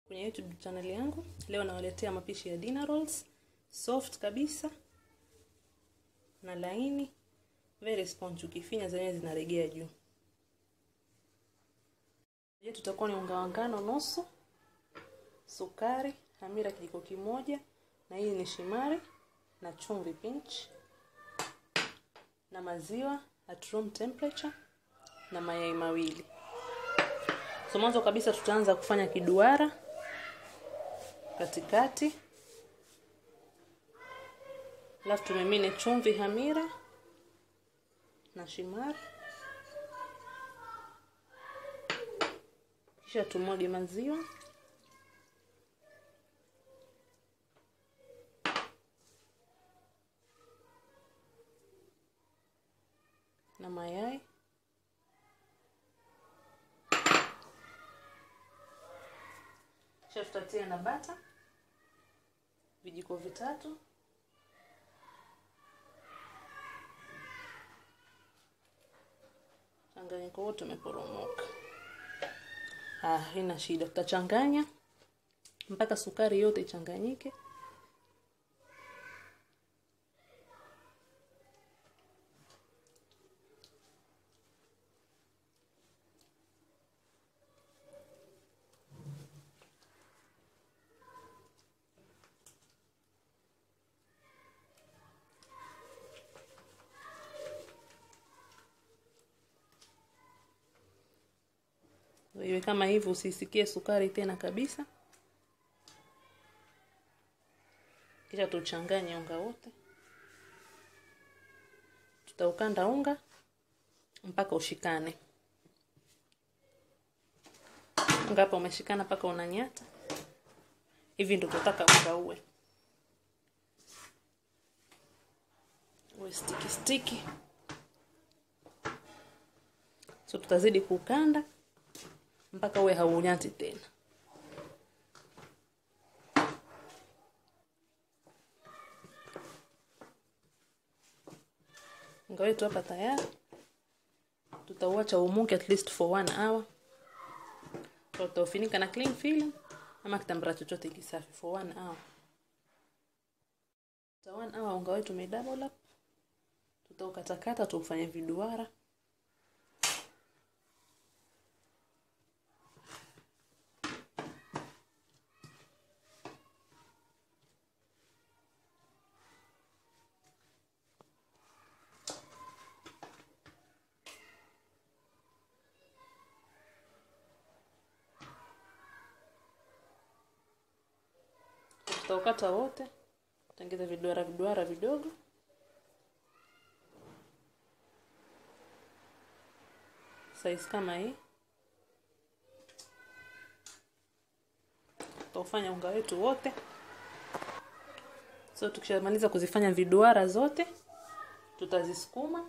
kwenye youtube channel yangu leo nawaletea mapishi ya dinner rolls soft kabisa na laini very sponge ukifinya zenyewe zinaregea juu je tutakuwa ni unga wa ngano nusu sukari hamira kijiko kimoja na hii ni shimari na chumvi pinch na maziwa at room temperature na mayai mawili so mwanzo kabisa tutaanza kufanya kiduara katikati alafu tumimine chumvi hamira na shimari kisha tumwage maziwa na mayai kisha tutatia na bata vijiko vitatu changanyiko wote umeporomoka ah haina shida tutachanganya mpaka sukari yote ichanganyike iwe kama hivyo usisikie sukari tena kabisa kisha tuchanganye unga wote tutaukanda unga mpaka ushikane unga hapa umeshikana mpaka unanyata hivi ndio tutataka unga uwe uwe stiki stiki so tutazidi kukanda mpaka uwe haunyati tena unga wetu hapa tayari tutauacha umuke at least for one hour tutaufinika na cling film ama kitambara chochote kisafi for one hour ta one hour unga wetu umedouble up tutaukatakata tuufanye viduara tutaukata wote tengeza viduara viduara vidogo size kama hii tutaufanya unga wetu wote so tukishamaliza kuzifanya viduara zote tutazisukuma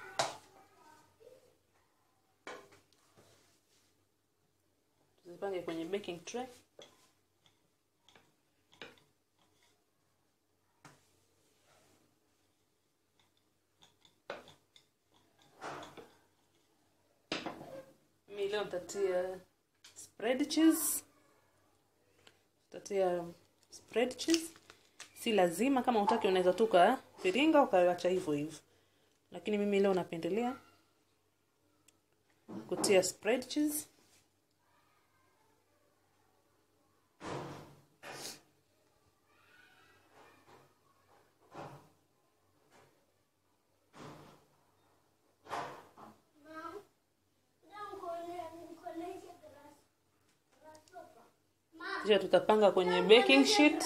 tuzipange kwenye baking tray leo nitatia spread cheese tutatia spread cheese si lazima kama utaki unaweza tu viringa ukaacha hivyo hivyo lakini mimi leo napendelea kutia spread cheese kisha tutapanga kwenye baking sheet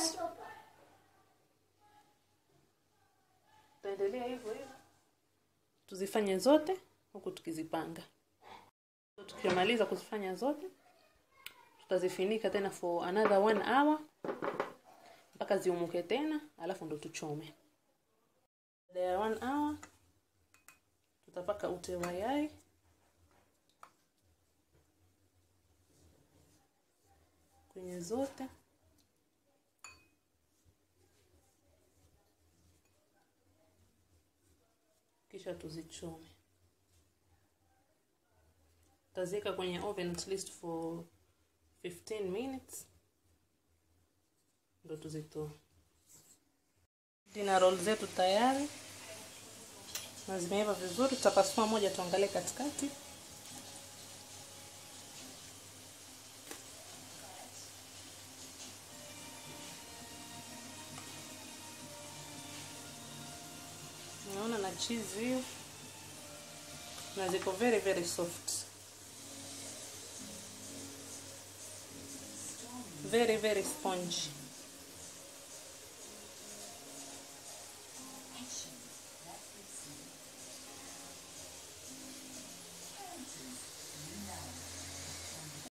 tutaendelea hivyo hivyo tuzifanye zote huku tukizipanga tukimaliza kuzifanya zote tutazifinika tena for another one hour mpaka ziumuke tena alafu ndo tuchome baada ya one hour tutapaka ute wa yai kwenye zote kisha tuzichome taziweka kwenye oven at least for 15 minutes ndo tuzitoe dina roll zetu tayari na zimeiva vizuri tutapasua moja tuangalie katikati naona na cheese hiyo na ziko very very soft very very spongy